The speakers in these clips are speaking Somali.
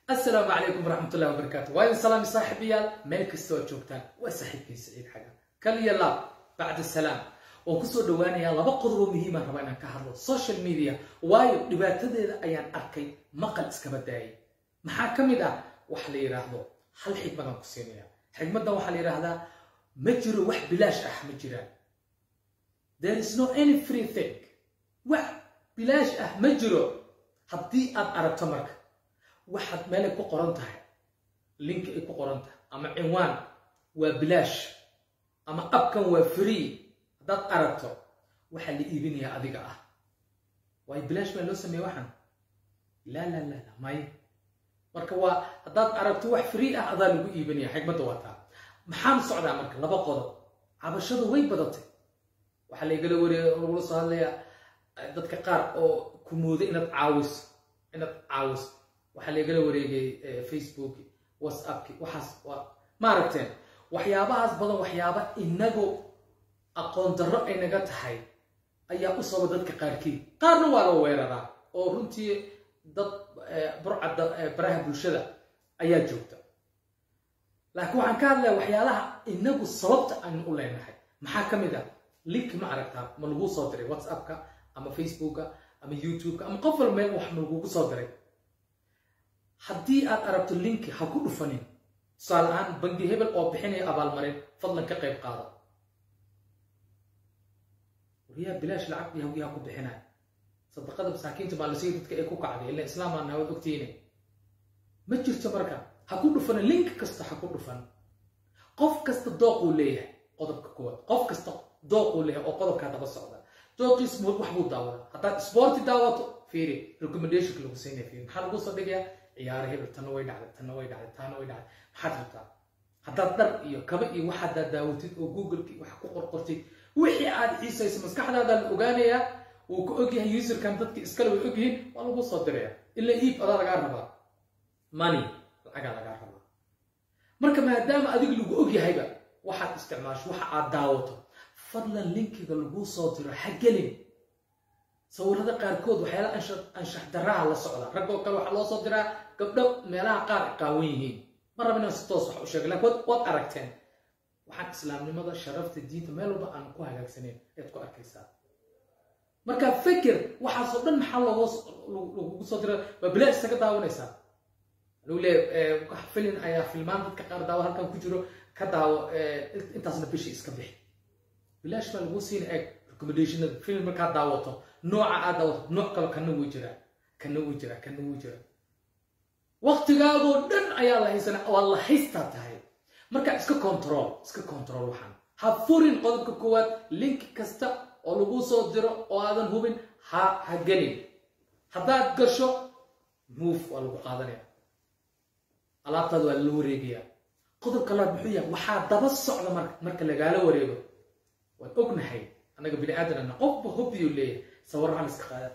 asalaamu calaykum waraxmatullahi wabarakaatu waa idin salaami saaxiibayaal meel kasta oo joogtaan waa saaxiibkay saciid xaga kal iyo laab bacda salaam waan kusoo dhawaanayaa laba qodob oo muhiimaan rabaa inaan ka hadlo social media waayo dhibaatadeeda ayaan arkay maqal iskaba daayay maxaa ka mid ah waxa la yidhaahdo hal xigmadaan ku siinaya xigmaddan waxaa la yidhaahdaa ma jiro wax bilaash ah ma jiraan there is no any free thing wax bilaash ah ma jiro haddii aad aragto marka waxaad meelay ku qoran tahay linki ay ku qoran tahay ama cinwaan waa bilaash ama abkan waa free haddaad aragto waxaa la iibinayaa adiga ah waayo bilaash baa loo sameeye waxaan laa laa laa la may marka waa haddaad aragto wax free ah adaa lagu iibinaya xigmadda waa taa maxaan socdaa marka laba qodob cabashadu way badatay waxaa laygala wareeg lagula soo hadlayaa dadka qaar oo ku mooda inaad caawiso inaad caawiso waxaa laygala wareegay facebooki whatsappki waxaas waa maaragteen waxyaabahaas badan waxyaaba inagu aqoon darro ay naga tahay ayaa u saba dadka qaarkii qaarna waa la weeraraa oo runtii dad burcadda baraha bulshada ayaa joogta laakiin waxaan ka hadlaya waxyaalaha inagu sababta aynu u leenahay maxaa ka mid ah link ma aragtaa ma laguu soo diray whatsappka ama facebooka ama youtubeka ama qof wal meel wax ma lagugu soo diray haddii aad aragto linki ha ku dhufanin tusaale ahaan bangi hebel oo bixinaya abaalmarin fadlan ka qayb qaada waryaa bilaash lacag yahudiya ha ku bixinaya sadaqada masaakiinta maalisiya dadka ee ku kacday ila islaamaa naawad ogtiine ma jirto marka ha ku dhufanin link kasta ha ku dhufan qof kasta dooquu leeyahay qodobka koowaad qof kasta dooquu leeyahay oo qodobkaa daba socda dooqiis wax buu daawada haddaad sporti daawato fiiri recommendationka lagu siinaya fiiri maxaa lagu soo dhigayaa ciyaaro hebel tanna way dhacday tanna way dhacday taana way dhacday maxaad rabtaa haddaad dhar iyo kaba iyo waxaadaad daawatid oo googleki wax ku qorqortid wixii aad xiisayso maskaxdaada la ogaanayaa wuu ku ogyahay userkan dadki iskale way ogyihiin waa lagu soo diraya ila iib adaa lagaa rabaa money lacagaa lagaa rabaa marka maadaama adiga lagu ogyahayba waxaad isticmaasho waxa aad daawato fadlan linkiga laguu soo diro ha gelin sawirada qaarkood waxyaala anshax daraha la socda raggoo kale waxaa loo soo diraa gabdho meelaha qaar ay qaawan yihiin ma raba inaan si toos wax u sheega lakin waad aragteen waxaan islaamnimada sharafta diinta meel walba aan ku hagaagsaneyn ayaad ku arkaysaa marka fikir waxaasoo dhan maxaa lagugu soo dira waa bilaa isaga daawanaysaa lagu leeya filin ayaa filmaan dadka qaar daawo halkan ku jiro ka daawo intaasna bishii iska bixi bilaash baa lagu siina eeg recommendationada film markaad daawato nooca aad daawato nooc kale kana wuu jiraa kana wuu jiraa kana wuu jiraa waqtigaadoo dhan ayaa la haysana waa la haystaa tahay marka iska control iska control waxaan ha furin qodobka koowaad link kasta oo lagu soo diro oo aadan hubin ha ha gelin haddaad gasho move waa lagu qaadanaya alaabtaada waa la wareegaya qodobka labaad muxuu yahay waxaa daba socda marka marka lagaala wareego waan ognahay annaga bini aadanana qofba hobbiyuu leeyahay sawirrahan iska qaada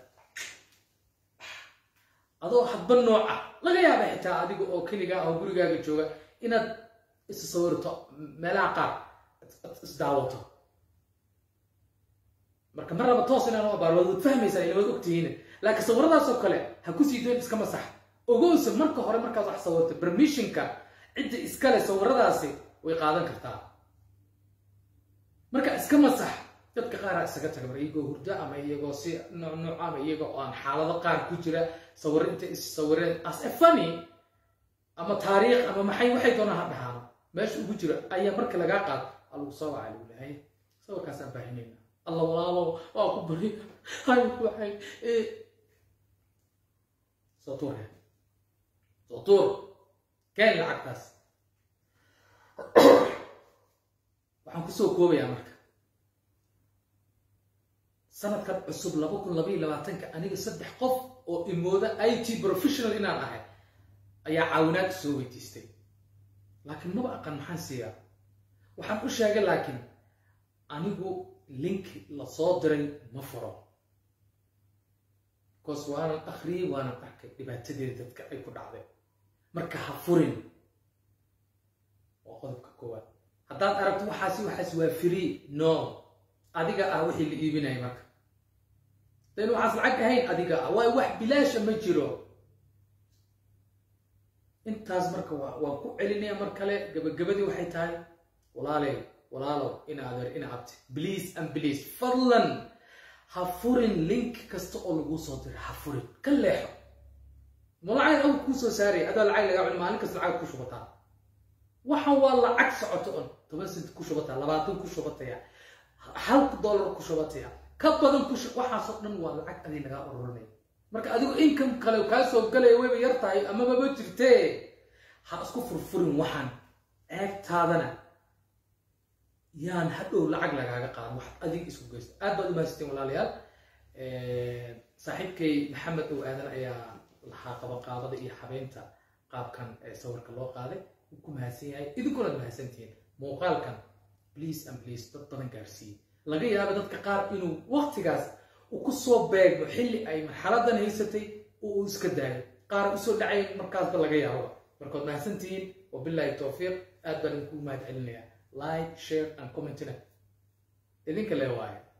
adoo hadba nooca laga yaaba xitaa adiga oo keligaa oo gurigaaga jooga inaad isu sawirto meelaha qaar isdaawato marka mar raba toos inaan u abaar waad fahmaysaa ila waad ogtihiin laakiin sawiradaasoo kale ha ku sii doon iska masax ogowsa marka hore markaad wax sawirto permissionka cidda iskale sawiradaasi way qaadan kartaa marka iska masax dadka qaaraa isaga taga mar iyagoo hurdo ama iyagoo si nooc nooc ama iyaga oo aan xaalado qaar ku jira sawiro intay is sawireen as a funny ama taariikh ama maxay waxay doonaan ha dhahaan meesha ugu jira ayaa marka lagaa qaad aa lagu soo wacaa lagu lehay sawirkaasaan baahinayna alla walaalo waa ku bari hay waxay soo tuur soo tuur keen lacagtaas waxaan kusoo koobayaa marka sanadkan cusub laba kun labaiyo labaatanka aniga saddex qof oo imooda i t professional inaan ahay ayaa caawinaad soo weydiistay laakiin maba aqan maxaan siiyaa waxaan u sheegay laakiin anigu linki lasoo diray ma furo bcause waanan akhriyey waanan arkay dhibaatadeeda dadka ay ku dhacday marka ha furin waa qodobka koowaad haddaad aragto waxaasi waxaas waa free no adiga ah wixii la iibinaya marka dan waxaas lacag ahayn adiga ah waay wax bilaasha ma jiro intaas marka waan ku celinaya mar kale gabagabadii waxay tahay walaaley walaalow ina adeer ina abti please and please fadlan ha furin link kasta oo laguu soo diray ha furin ka leexo ma lacag aw kuu soo saaraya adaa lacag lagaa cuni maalin kasta lacag ku shubataa waxan waa lacag socoto on toban sent ku shubataa labaatan ku shubataya hal dollar ku shubataya ka badan ku waxaasoo dhan waa lacag adii lagaa ururinaya marka adigu income kale kaa soo galaya wayba yar tahay amababa jirtee ha isku furfurin waxaan eegtaadana yaan hadhow lacag lagaaga qaado waxaad adig isku geysto aad baad u mahadsantiin walaalayaal saaxiibkay maxamed ow aadan ayaa lahaa qabaqaabada iyo habeynta qaabkan sawirka loo qaaday wuu ku mahadsan yahay idinkunaad mahadsantihiin muuqaalkan please and please dad badan gaarsiiyey laga yaaba dadka qaar inuu waqtigaas uu ku soo beegmo xilli ay marxaladan haysatay oo uu iska daayo qaar usoo dhacay markaasba laga yaabo markaad mahadsantihiin wabilaahi towfiiq aad baan idinku mahad celinayaa like share and commentina idinka le waaye